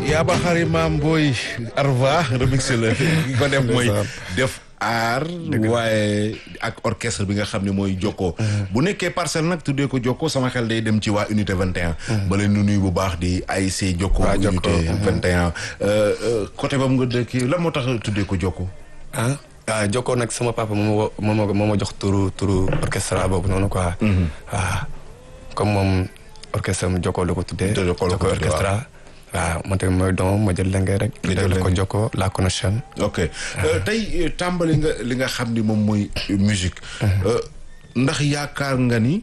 yaa ba xari maam booy Arva remix la ki ko def mooy def aar waaye ak orchestre bi nga xam ne mooy Jokko bu nekkee parcelle nag tuddee ko Jokko sama xel day dem ci waa unité 21 ba leen nu nuyu bu baax di AIC Jokko Waa unité Jokko, 21 côté bam nga dëkk lan moo tax tuddee ko Jokko ah ah Jokko nag sama papa moo ma moo ma moo ma jox turu turu orchestre boobu noonu quoi. waaw comme moom orchestre am Jokko la ko tuddee. Jokko la ko tuddee, orchestre waaw man tamit mooy doomam ma jël lenge rek. Nga jël la ko lenge. Jokko la connexion. ok Euh, tey euh, tàmbali nga li nga xam ni moom mooy euh, musique Euh, ndax yaakaar nga ni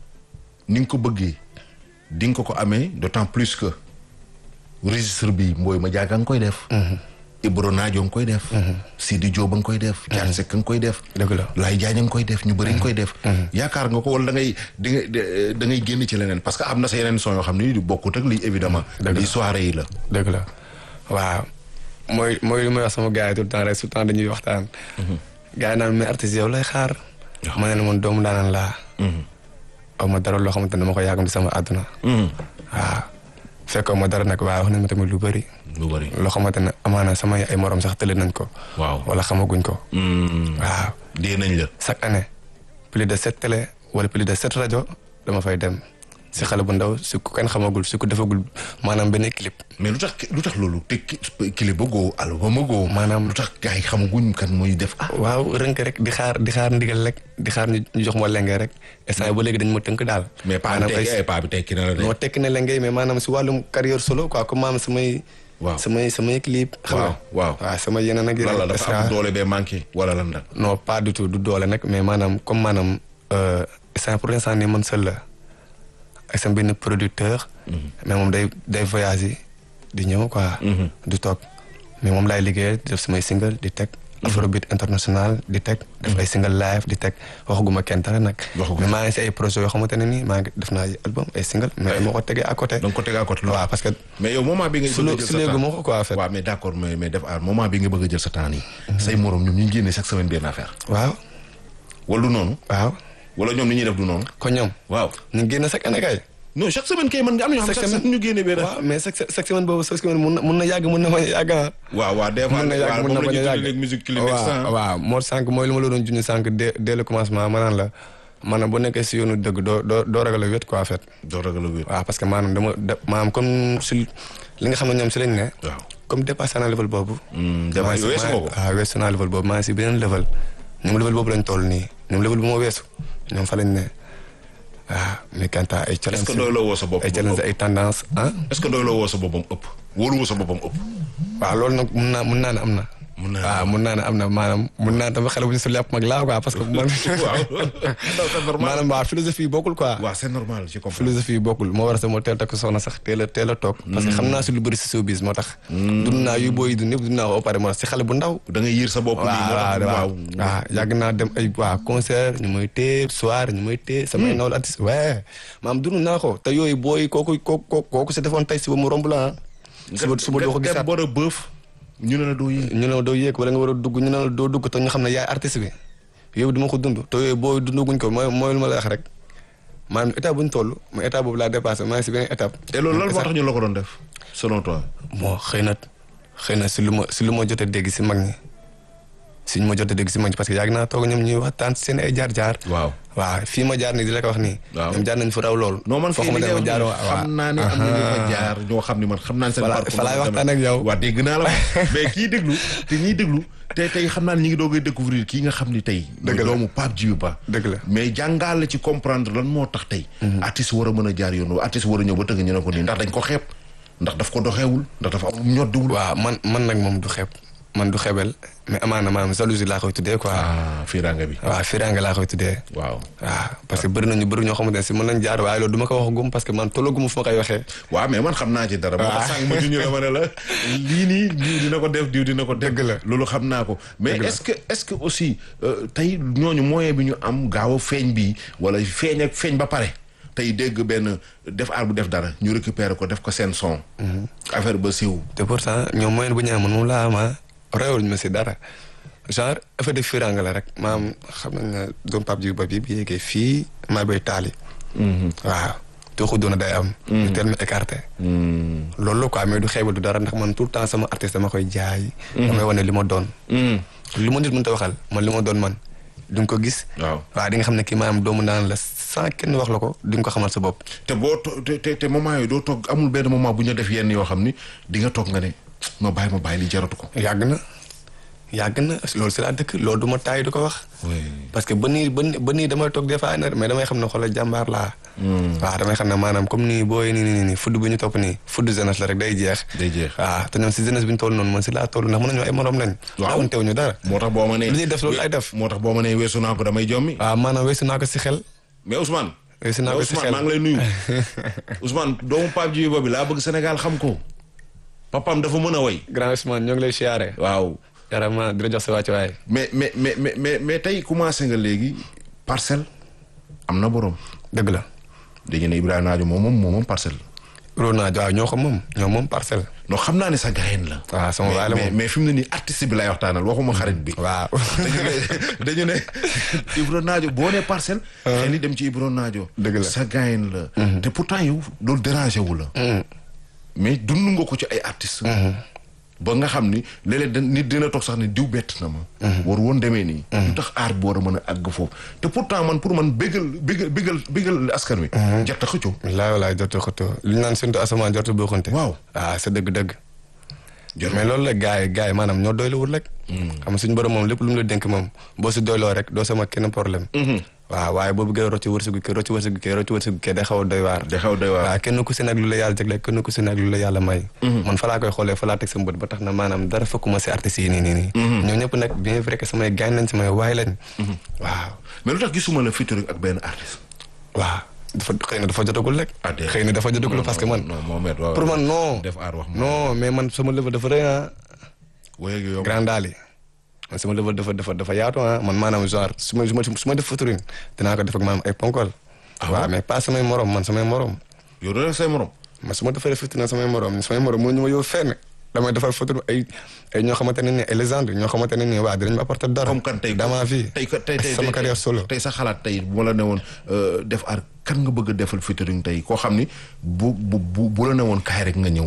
ni nga ko bëggee di nga ko ko amee d'autant plus que registre bi mbooy ma jaaga nga koy def Ibro Naajo nga koy def Sidi Diop nga koy def Thiat Seck nga koy def dëgg la. Laay Jaañ nga koy def ñu bëri nga koy def yaakaar nga ko wala da ngay di nga da ngay génn ci leneen parce que am na sa yeneen son yoo xam ni du bokkut ak lii évidemment Dëgg la. lii soirée yi la dëgg la waaw mooy mooy li may wax sama gars yi tout le temps rek tout le temps dañuy waxtaan. gars yi naan mais artiste yow lay xaar. ma ne la man doomu daanaan laa. aw ma dara loo xamante ne dama ko yàggam ci sama àdduna. waaw fekkoo ma dara nag waaye wax nañ ma tamit lu bëri. lu bëri loo xamante ne amaana sama ay morom sax tële nañ ko. waaw wala xamaguñ ko. waaw dee nañ la chaque année plus de sept télé wala plus de sept rajo dama fay dem si xale bu ndaw si ku kenn xamagul si ku defagul maanaam benn clip. mais lu tax lu tax loolu te ki- clip ba góo album ba góo Maanaam- lu tax gars yi xamaguñ kan mooy def ah waaw rënk rek di xaar di xaar ndigal rek di xaar ñu ñu jox ma lenge rek instant yii ba léegi dañ ma tënk daal. mais paa bi maanaam ay tekki ay paa bi tekki na la de noo tekki na lenge mais maanaam si wàllum carrière solo quoi comme maanaam samay. Waaw. samay samay clip. xam nga waaw waaw. waaw sama yeneen ak lan la yeneen. dafa am doole bee manqué wala lan la non pas du tout du doole nag mais maanaam comme maanaam instant pour l'instant nii man seul la ak sama benn producteur. mais moom day day voyager di ñëw quoi. du toog mais moom laay liggéeyal di def samay single di teg. afrobeat international di teg. def ay single live di teg waxaguma kenn dara nag. Waxagu- mais maa ngi si ay projets yoo xamante ne nii maa ngi def naa ay album ay single mais dama ko tegee à côté. da nga ko teg à côté waaw parce que mais yow moment bi nga su bëgg a jël su sa léegi temps moo ko quoi en fait. waaw mais d'accord mais mais def aar moment bi nga bëgg a jël sa temps nii say morom ñoom ñu ngi génne chaque semaine benn affaire waaw wala du noonu waaw wala ñoom ni ñuy def du noonu kon ñoom. waaw ñu ngi génn chaque année kay. non chaque semaine kay mën nga am na ñoo xam Chaque chaque semaine ñu génne benn waaw mais chaque chaque semaine boobu chaque semaine mun na mun na yàgg mun na bañ a yàgg ah. waaw waaw des fois mun na yàgg waaw mun na moom la bañ a ñuy yàgg tuddee musique climax waaw waaw moo sànq mooy lu ma la doon junj sànq dès dès le commencement maanaam la maanaam boo nekkee si yoonu dëgg doo doo doo ragal a wét quoi en fait. doo ragal a wér waaw parce que maanaam dama da maanaam comme si li nga xam ne ñoom si lañ ne. waaw comme dépassé naa level boobu. dem maa ngi si- weesu nga ko waaw weesu naa level boobu maa ngi si beneen level. ñoom level boobu lañ toll nii ñoom level bu ma weesu ñoom fa lañ ne waaw mais quant à ay est-ce challenge que doy la woo sa bopp ay challenge ay tendance ah. est-ce que doy la woo sa boppam ëpp wóolu woo sa boppam ëpp waaw loolu nag mun naa mun naa ne am na. Mun naa ne waaw mun naa ne am na maanaam mun naa tamit xale bu ñu si lépp mag laa quoi parce que man. waaw non c'est normal maanaam waaw philosophie yi bokkul quoi. waaw c'est normal je comprends philosophie yi bokkul moo war a sama teel takk soxna sax teel a teel a toog. parce que xam naa si lu bëri si showbiz moo tax. dund naa yu booy dund yëpp dund naa ko ba pare moo tax si xale bu ndaw. da ngay yiir sa bopp nii moo waaw tax waaw waaw yàgg naa dem ay waa concert ñu may téye soir ñu may téye samay nawle artiste waaye maam dund naa ko te yooyu booy kooku kooku kooku si defoon tey suba mu romb la ah. suba suba doo ko nga gisaat dem bor a bëf ñu ne la doo yéeg ñu ne la doo yéeg wala nga war a dugg ñu ne la doo dugg te ñu xam ne yaay artiste bi yow duma ko dund te yooyu boo dundaguñ ko mooy mooy lu ma la wax rek maanaam étape bu ñu toll mais étape boobu laa dépassé maa ngi si beneen étape. et loolu lan moo tax ñu la ko doon def selon toi moo xëy na xëy na si lu ma si lu ma jot a dégg si mag ñi si ñu ma jot a dégg si mag ñi parce que yàgg naa toog ñoom ñuy waxtaan si seen ay jaar-jaar. waaw waaw fii ma jaar nii di la ko wax nii. Waaw. ñoom jaar nañ fa raw lool. non man foo fii li xamante ngay ne ma wax jaar nii xam naa ne am na ñu fa jaar ñoo xam ne man xam naa ne seen Fala- parcours fa laay man waxtaan ak yow. waa dégg naa la mais kii déglu te ñiy déglu te tey xam naa ne ñi ngi doogay découvrir kii nga xam ni tey Dëgg la. doomu Pape Djiby Ba Dëgg la. mais jàngaale ci comprendre lan moo tax tey artiste war a mën a jaar yoon artiste war a ñëw ba tëgg ñu ne ko nii ndax dañ ko xeeb ndax daf ko doxeewul ndax dafa am ñoddiwul waaw man man nag moom du xeeb man du xebel mais amaana maanaam jalousie laa koy tuddee quoi. ah fiiraanga bi waaw fiiraange laa koy tuddee. waaw waaw parce que bëri nañu bëri ñoo xamante ne si mën nañ jaar waaye loolu du ma ko wax gum parce que man tollaguma fu ma koy waxee. waaw mais man xam naa ci dara moo tax sànq ma juñu la ma ne la lii nii diw dina ko def diw dina ko def Dëgg la. loolu xam naa ko mais Dëgg la. est-ce que est-ce que aussi euh, tey ñooñu moyen bi ñu am gaaw a feeñ bi wala feeñ ak feeñ ba pare tey dégg benn def aar bu def dara ñu récupérer ko def ko seen son affaire ba siiw te pourtant ñoom moyen bu ñu amoon moom laa ama réewul ma si dara genre effet de fiiraange la rek maam xam nañ ne doom Pape Djiby Ba bi bi yéegee fii maa bay taali. waaw tooxu doona day am. ñu teel ma écarté. loolu la quoi mais du xeebal du dara ndax man tout le temps sama artiste dama koy jaay. damay wane li ma doon. lu ma nit mënta waxal man li ma doon man di nga ko gis. waaw waaw di nga xam ne kii maanaam doomu naan la sans kenn wax la ko di nga ko xamal sa bopp. te boo to te te te moment yooyu doo toog amul benn moment bu ñu def yenn yoo xam ni di nga toog nga ne ma bàyyi ma bàyyi li jaratu ko. yàgg na yàgg na loolu si laa dëkk loolu du ma taay du ko wax. oui parce que ba nii ba nii ba nii damay toog des fois mais damay xam ne xoolal jàmbaar laa. waaw damay xam ne maanaam comme nii booy nii nii nii fudd bi ñu topp nii fudd jeunesse la rek day jeex. day jeex waaw te ñoom si jeunesse bi ñu toll noonu man si laa toll ndax mën nañu ay morom lañ. waaw daawoon teew ñu dara. moo tax boo ma nee. lu ñuy def loolu ay def. moo tax boo ma nee weesu naa ko damay jommi. waaw maanaam weesu naa ko si xel. mais Ousmane. weesu naa ko si Ousmane xel maa ngi lay nuyu. Ousmane doomu Pape Djibi bi laa bëgg Sénégal xam ko. papaam dafa mën a woy. grand Ousmane ñoo ngi lay siyaare. waaw. carrément di la jox sa wàccuwaay. mais mais mais mais mais mais tey commencé nga léegi parcelle am na borom. dëgg la. dañu ne Ibrahima Naajo moom moom moom parcelle. loolu naa waaw ñoo ko moom ñoo moom parcelle. non xam naa ne sa gayen la. waaw sama waay la mais moom. mais fi mu ne nii artiste bi lay waxtaanal waxuma xarit bi. waaw. dañu ne dañu ne Ibro Naajo boo nee parcelle. xëy ni dem ci Ibro Naajo. Dëgg la. sa gayen la. te pourtant yow loolu dérangé wu la. mais dund nga ko ci ay artistes. ba nga xam ni léeg-léeg da nit dina toog sax ne diw bett na ma. war woon demee nii. lu tax aar bi war a mën a àgg foofu te pourtant man pour man bégal bégal bégal bégal askan wi. jot a xëccoo. wallaahi wallaahi jotu xëtoo li ñu naan séntu asamaan jotu bokkante. waaw. ah c'est dëgg-dëgg. jot mais loolu la gars yi gars yi maanaam ñoo doyluwul rek. xam nga suñu borom moom lépp lu mu la dénk moom boo si doyloo rek doo sama kenn problème. waaw waaye boo bëggee rocci wërsëgu kii rocci wërsëgu kii rocci wërsëgu kii day xaw a doy waar. day xaw a doy waar. waaw kenn ku si nag lu la yàlla jagleel kenn ku si nag lu la yàlla may. man fa laa koy xoolee fa laa teg sama bët ba tax na maanaam dara fekkuma si artistes yi nii nii nii. ñoo ñëpp nag bien vrai que samay gaañ lañ samay waay lañ. waaw mais lu tax gisuma la featuring ak benn artiste. waaw dafa xëy na dafa jotagul rek. ah déedéet. xëy na dafa jotagul parce que man. non Mohamed waaw. pour man non. def aar wax ma. non mais man sama level dafa rëy ah. wéy ak yow. grand daal yi man sama level dafa dafa dafa yaatu ah man maanaam genre su ma su ma su ma def featuring dinaa ko def ak maanaam ay ponkol. Ah waaw bon? mais pas samay morom man samay morom. yow doo def say morom. man su ma defee featuring samay morom samay morom moo ñu ma yow fenn damay defal featuring ay ay ñoo xamante ne nii ay légende ñoo xamante ne nii waa dinañ ma apporter dara. comme kan tey dans ma vie tey ko- tey tey sama tey- carrière solo. tey sa xalaat tey bu ma la ne woon euh, def aar kan nga bëgg a defal featuring tey koo xam ni bu bu bu bu la ne woon kaay rek nga ñëw.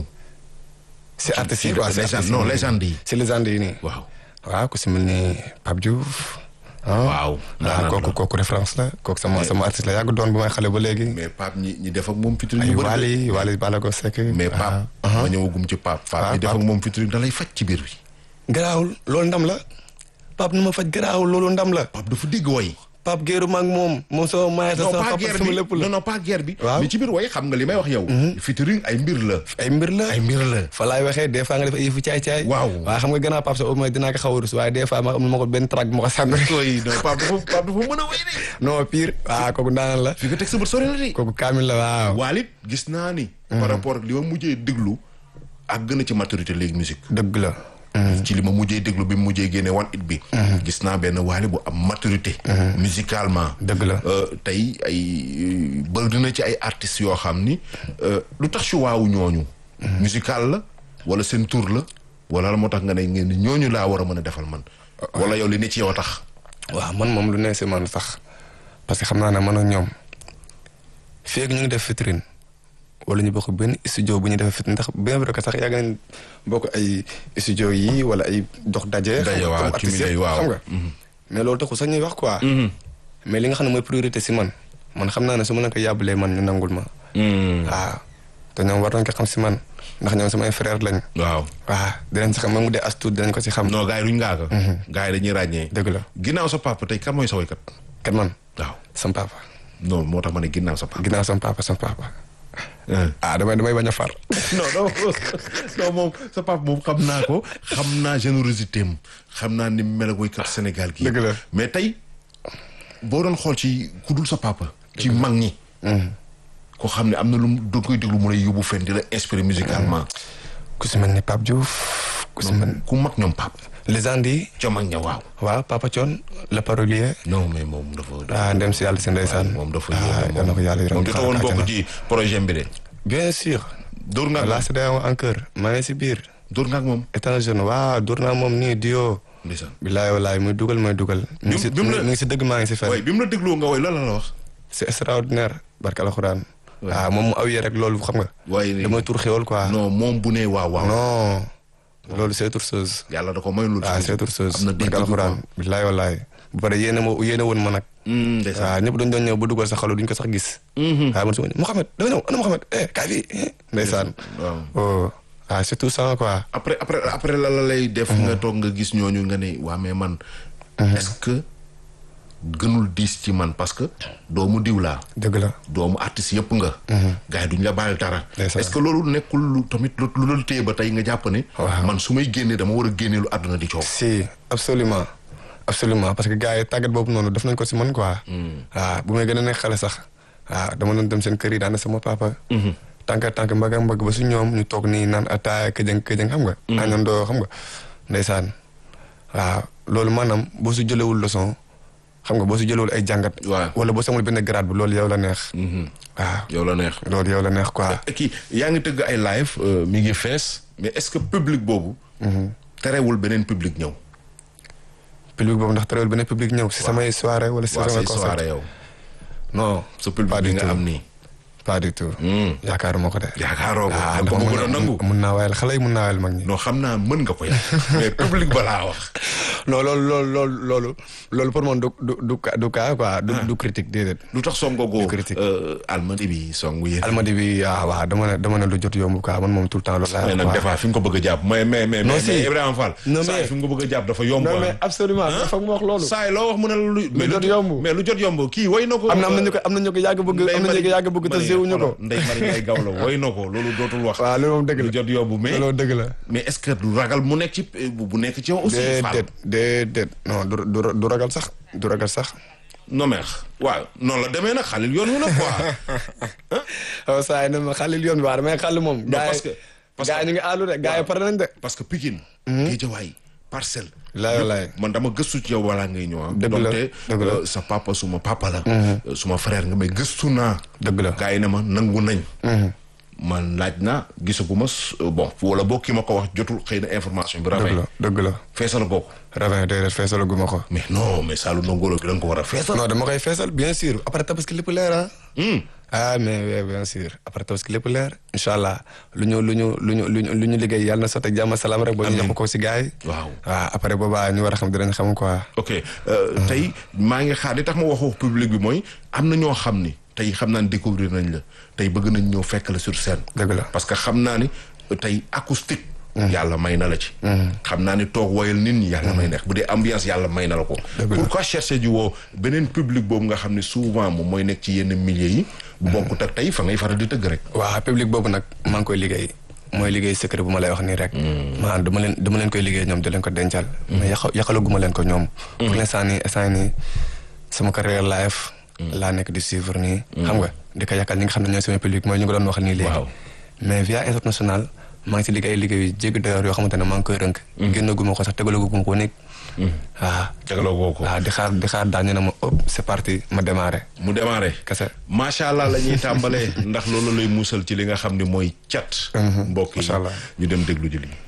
si artistes yi si quoi si légende- artistes non, yi. légende yi. si légende yi nii. waaw. waaw ku si mel ni Pape Diouf. ah Waaw, ah daanaka kooku la. kooku référence la kooku sama sama artiste la yàgg doon bu may xale ba léegi. mais Pape ñi ñi def ak moom featuring ay yu bëri de. Wally Wally Ballago Seck. mais Pape. ah, ma ñëwagum ci Pape. Pape Ah, ñi def ak Pape. moom featuring da lay faj ci biir bi. garaawul loolu ndam la Pape nu ma faj garaawul loolu ndam la Pape dafa dégg way. Pape géeru maag moom moom sama maay sa non sama pas papa guerre sama bi lépp la non non pas guerre bi. Waaw. mais ci biir way xam nga li may wax yow. featuring ay mbir la. ay mbir la ay mbir la. fa laay waxee des fois nga def ay yëfu caay-caay Waaw. waaye xam nga gannaaw Pape sa au moins dinaa ko xaw a rus waaye des fois ma am ma ko benn track ma ko sànni rek oui non Pape dafa Pape dafa mën a way de. non pire waaw kooku daanaan la fi nga teg sa bët sori na de. kooku kaamil la waaw Waalit gis naa ni. par rapport ak li ma mujjee déglu ak gën a ci maturité léegi musique. dëgg la ci li ma mujjee déglu bi mu mujjee génne one it bi. gis naa benn waali bu am maturité. musicalement. dëgg la Euh, tey ay bëri dina ci ay artistes yoo xam ni euh, lu tax choix wu ñooñu. musical la wala seen tour la wala la moo tax nga ne ngeen ni ñooñu laa war a mën a defal man. wala yow li ne ci yow tax. waaw man moom lu ne si man sax parce que xam naa ne man ak ñoom fii ak ñu ngi def vitrine wala ñu bokk benn studio bu ñu defee vitrine ndax bien vrai que sax yàgg nañ bokk ay studio yi wala ay dox daje. Daje, xam nga, waaw, comme artiste cumulé, yëpp, waaw. xam nga. mais loolu taxul sax ñuy wax quoi. mais li nga xam ne mooy priorité si man man xam naa ne su ma leen ko yàbbalee man ñu nangul ma. waaw te ñoom war nañ ko xam si man ndax ñoom samay frère lañ. waaw. waaw dinañ si xam même mu dee as tuut dinañ ko si xam. non gars yi duñ ngaa ko. gars yi dañuy ràññee. dëgg la ginnaaw sa papa tey kan mooy sa woykat. kat man waaw sam papa non moo tax ma ne ginnaaw sa papa. ginnaaw sam papa sam papa. ah damay damay bañ a far. non non non moom sa papa moom xam naa ko xam naa générosité am xam naa ni mel ak woykat Sénégal gi Dëgg la. mais tey boo doon xool ci ku dul sa papa. ci mag ñi. koo xam ne am na lu mu da koy déglu mu lay yóbbu fenn di la inspiré musicalement. ku si mel ni Pape Diouf. ku si mel ku mag ñoom pap légende yi. ca mag ña waaw. waaw Papa Thion le parolier. non mais moom dafa. ah ndem si yàlla si ndeysaan. moom dafa ah yal na ko yàlla yërëm moom jota woon bokk ci projet bi de. bien sûr. dóor nga ak la moom CEDEAO encore maa ngi si biir. dóor nga ak moom. étant jeune waaw dur naa moom nii dio. ndeysaan. bilaay walaay muy dugal muy dugal. mi ngi si bi mu la- mi ngi si dëgg maa ngi si fen. waaye bi mu la dégloo nga woy lan la la wax. c'est extraordinaire barke alxuraan waaw moom mu awiyee rek loolu xam nga. waaye ni damay tur xéwal quoi. non moom bu ne waaw waaw. non loolu c'est autre chose. yàlla da ko may lu. waaw c'est autre chose. am na dégg barke alxuraan billaay wallaay. bu pare yéene ma yéene woon ma nag. ndeysaan waaw ñëpp dañ doon ñëw ba dugal sa xalu duñ ko sax gis. waaw man su ma Mouhamed dama ñëw ana Mouhamed eh kaay fii ndeysaan. waaw. oh ah c'est tout ça quoi. après après après la la lay def. nga toog nga gis ñooñu nga ne waa mais man. est-ce que gënul diis ci man parce que doomu diw laa. dëgg la. doomu artiste yëpp nga. gars yi duñ la baal dara. Ndeysaan. est-ce que loolu nekkul lu tamit lu lu la téye ba tey nga jàpp ne. Waaw. man su may génnee dama war a génnee lu àdduna di coow. si absolument absolument parce que gars yi tàggat boobu noonu def nañ ko si man quoi. waaw bu may gën a nekk xale sax. waaw dama doon dem seen kër yi daana sama papa. tànk tànk mbagg ak mbagg ba su ñoom ñu toog nii naan ataaya këjëng këjëng xam nga. añandoo xam nga ndeysaan. waaw loolu maanaam boo su jëlewul leçon xam nga boo su jëlewul ay jàngat. waaw. wala boo samul benn grade bi loolu yow la neex. waaw yow la neex. loolu yow la neex quoi. kii yaa ngi tëgg ay live euh, mi ngi fees mais est-ce que public boobu. terewul beneen public ñëw. public boobu ndax terewul benn public ñëw si samay soirée wala si waa samay say concert. soirée yow. non sa public Pas bi du nga tout. am nii. pas du tout. Hmm. yaakaaruma ko de. yaakaaroo ko ah da nga ko ndax bëgg a nangu. mun naa waayal xale yi mun naa waayal mag ñi. non xam naa mën nga ko yàq mais public ba laa wax. non loolu loolu loolu loolu loolu pour man du du du ca- du cas quoi du du critique déedéet. lu tax songo go Du critique. almadi bi songu yéen. almadi bi ah waaw dama ne dama ne lu jot yomb quoi man moom tout le temps loolu mais laay nag wax des fois fi nga ko bëgg a jàpp mais mais mais. Non, mais si. Ibrahima Fall. Non, saa yi mais- fi nga ko bëgg a jàpp dafa yomb. non ah. mais absolument dafa mu wax loolu. saa yi loo wax mu ne la lu. mais jot yomb. mais lu jot yomb kii way na ko. am na am na ñu ko am na ñu ko yàgg bëgg am na ñu ko yàgg bëgg te séwuñu ko. Ndeye Marie Ndiaye Gawlo way na ko loolu dootul wax. waaw loolu moom dëgg lu la jot yomb mais. loolu dëgg la. mais est-ce que du ragal mu nekk ci bu bu nekk ci yow aussi. Fall déedéet déedéet non du du du ragal sax du ragal sax. non mais waaw noonu la demee nag xalil yoon wi nag quoi. waaw saa yi ne ma xalil yoon bi waaw damay xàll moom. Non, parce que- parce que- gars yi ñu ngi àllu de gars yi pare nañ de. parce que Pikine. Guédiawaye Parcelles. Laay laay. man dama gëstu ci yow balaa ngay ñëw ah. Dëgg la, donte dëgg la. euh, sa papa suma papa la. euh, suma frère nga mais gëstu naa. dëgg la. gars yi ne ma nangu nañ. man laaj naa gisaguma s- euh, bon wala boo ki ma ko wax jotul xëy na information bi. dëgg rafet la dëgg la. feesal ko. ravin déedéet feesal gu ma ko. mais non mais Saalum Ndongolo bi da nga ko war a feesal. non dama koy feesal bien sûr après tabaski lépp leer ah. Hmm. ah mais oui bien sûr après tabaski lépp leer. incha allah lu ñu lu ñu lu ñu lu ñu lu ñu liggéey yàlla na sotti ak jàmm ak salaam rek. ba ñu ñàkk ko si gars yi. waaw. waaw après boobaa ñu war a xam dinañ xam quoi. ok euh, tey maa ngi xaar li tax ma waxu public bi mooy am na ñoo xam ni tey xam naa ni découvrir nañ la tey bëgg nañ ñëw fekk la sur scène. dëgg la. parce que xam naa ni euh, tey acoustique. yàlla may na la ci. xam naa ni toog woyal nit ñi yàlla may neex bu dee ambiance yàlla may na la ko. Dëgg la. pourquoi chercher ji woo beneen public boobu nga xam ne souvent moom mooy nekk ci yenn milieux yi. bu bokkut ak tey fa ngay faral di tëgg rek. waaw public boobu nag maa ngi koy liggéey mooy liggéey secret bu ma lay wax nii rek. maanaam dama leen dama leen koy liggéey ñoom di leen ko dencal. mais yaqa yaqalaguma leen ko ñoom. pour l'instant nii instant nii sama carrière live. laa nekk di suivre nii. xam nga di ko yàqal ñi nga xam ne ñooy sama public mooy ñu ko doon wax nii léegi. Waaw. mais via international maa ngi si liggéey liggéey yu jéggi doyar yoo xamante ne maa ngi koy rënk. génnaguma ko sax tegalaguma ko nekk. waaw. jagloo goo ko. waaw di xaar di xaar daañu ne ma hop c'est parti ma démarré. mu démarré. kese. macha allah la ñuy tàmbalee ndax loolu lay muusal ci li nga xam ne mooy cat. mbokk yi macha allah. ñu dem déglu ji lii